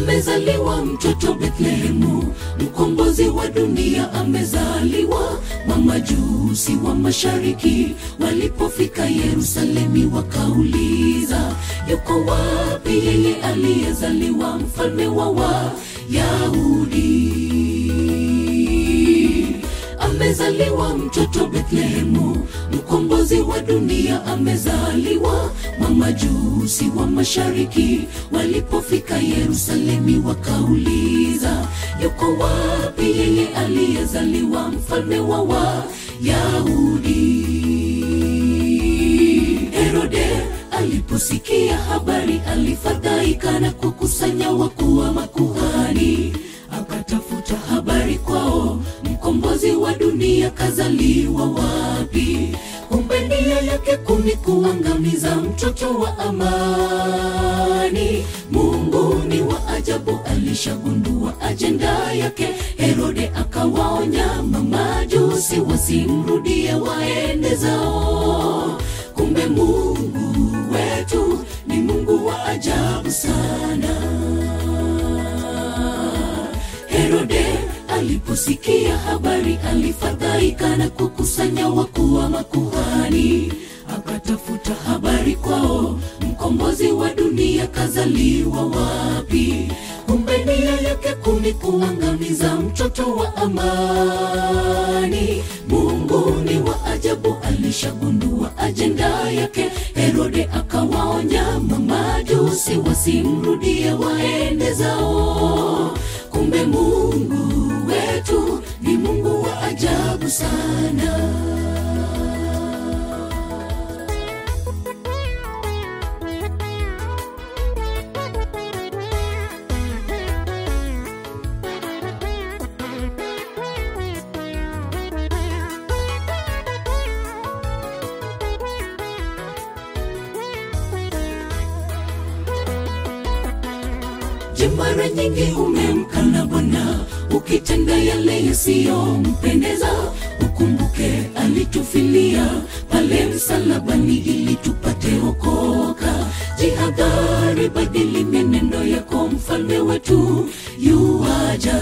amezaliwa mtoto Bethlehemu, mkombozi wa dunia amezaliwa. Mamajusi wa mashariki walipofika Yerusalemi, wakauliza yuko wapi yeye aliyezaliwa mfalme wa Wayahudi? Amezaliwa mtoto Bethlehemu, mkombozi wa dunia amezaliwa. Mamajusi wa mashariki walipofika Yerusalemi, wakauliza yuko wapi yeye aliyezaliwa mfalme wa Wayahudi? Herode aliposikia habari alifadhaika na kukusanya wakuu wa makuhani, akatafuta habari kwao, mkombozi wa dunia kazaliwa wapi? Kumbe nia yake kuu ni kuangamiza mtoto wa amani. Mungu ni wa ajabu, alishagundua ajenda yake. Herode akawaonya mamajusi wasimrudie, waende zao. Kumbe Mungu wetu ni Mungu wa ajabu sana. Herode aliposikia habari alifadhaika na kukusanya wakuu wa makuhani, akatafuta habari kwao, mkombozi wa dunia kazaliwa wapi? Kumbe nia yake kuu ni kuangamiza mtoto wa amani. Mungu ni wa ajabu, alishagundua ajenda yake. Herode akawaonya mamajusi wasimrudie, waende zao. Kumbe Mungu wetu ni Mungu wa ajabu sana. Je, mara nyingi umemkana Bwana ukitenda yale yasiyompendeza? Ukumbuke alitufilia pale msalabani ili tupate okoka. Jihadhari, badili mienendo yako, mfalme wetu yuaja.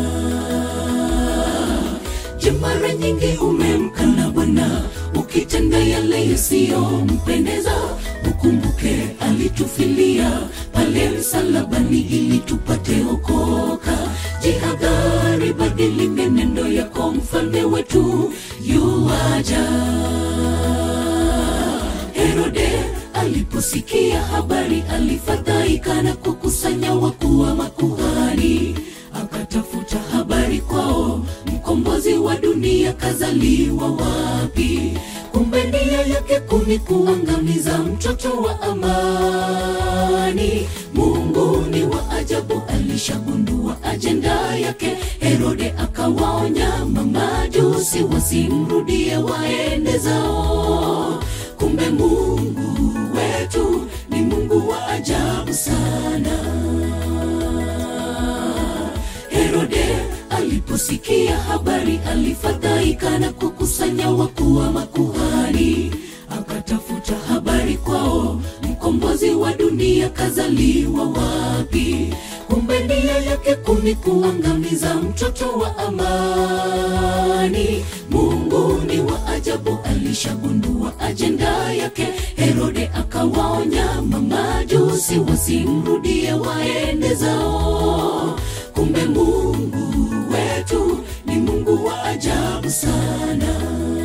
Je, mara nyingi umemkana Bwana ukitenda yale yasiyompendeza? Ukumbuke alitufilia pale msalabani ili tupate okoka. Jihadhari, badili mienendo yako, mfalme wetu yuaja. Herode aliposikia habari alifadhaika na kukusanya wakuu wa makuhani, akatafuta habari kwao, mkombozi wa dunia kazaliwa wapi? Kumbe nia yake kuu ni kuangamiza mtoto wa amani. Mungu ni wa ajabu, alishagundua ajenda yake. Herode akawaonya mamajusi wasimrudie, waende zao. Kumbe Mungu wetu ni Mungu wa ajabu sana. Herode aliposikia habari alifadhaika na kukusanya wakuu wa makuhani, akatafuta habari kwao, mkombozi wa dunia kazaliwa wapi? Kumbe nia yake kuu ni kuangamiza mtoto wa amani. Mungu ni wa ajabu, alishagundua ajenda yake. Herode akawaonya mamajusi wasimrudie, waende zao. Kumbe Mungu wetu ni Mungu wa ajabu sana.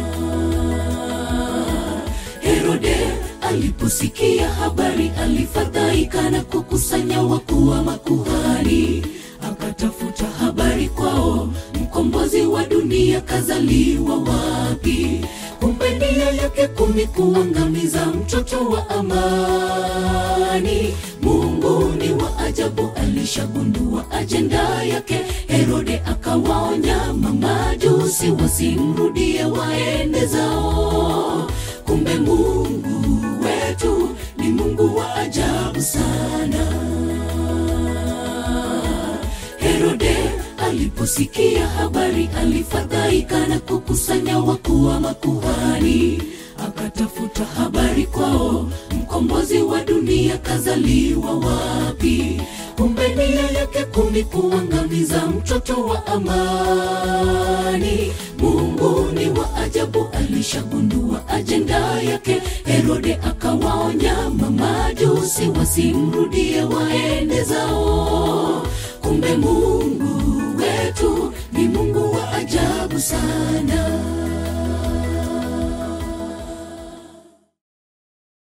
Herode aliposikia habari alifadhaika na kukusanya wakuu wa makuhani, akatafuta habari kwao, mkombozi wa dunia kazaliwa wapi? Kumbe nia yake kuu ni kuangamiza mtoto wa amani. Mungu ni wa ajabu, alishagundua ajenda yake. Herode akawaonya mamajusi wasimrudie, waende zao. Kumbe Mungu wetu ni Mungu wa ajabu sana. Herode aliposikia habari alifadhaika na kukusanya wakuu wa makuhani, akatafuta habari kwao, mkombozi wa dunia kazaliwa wapi? kumbe nia yake kuni kuangamiza mtoto wa amani mungu ni wa ajabu alishagundua ajenda yake herode akawaonya mamajusi wasimrudie waende zao kumbe mungu wetu ni mungu wa ajabu sana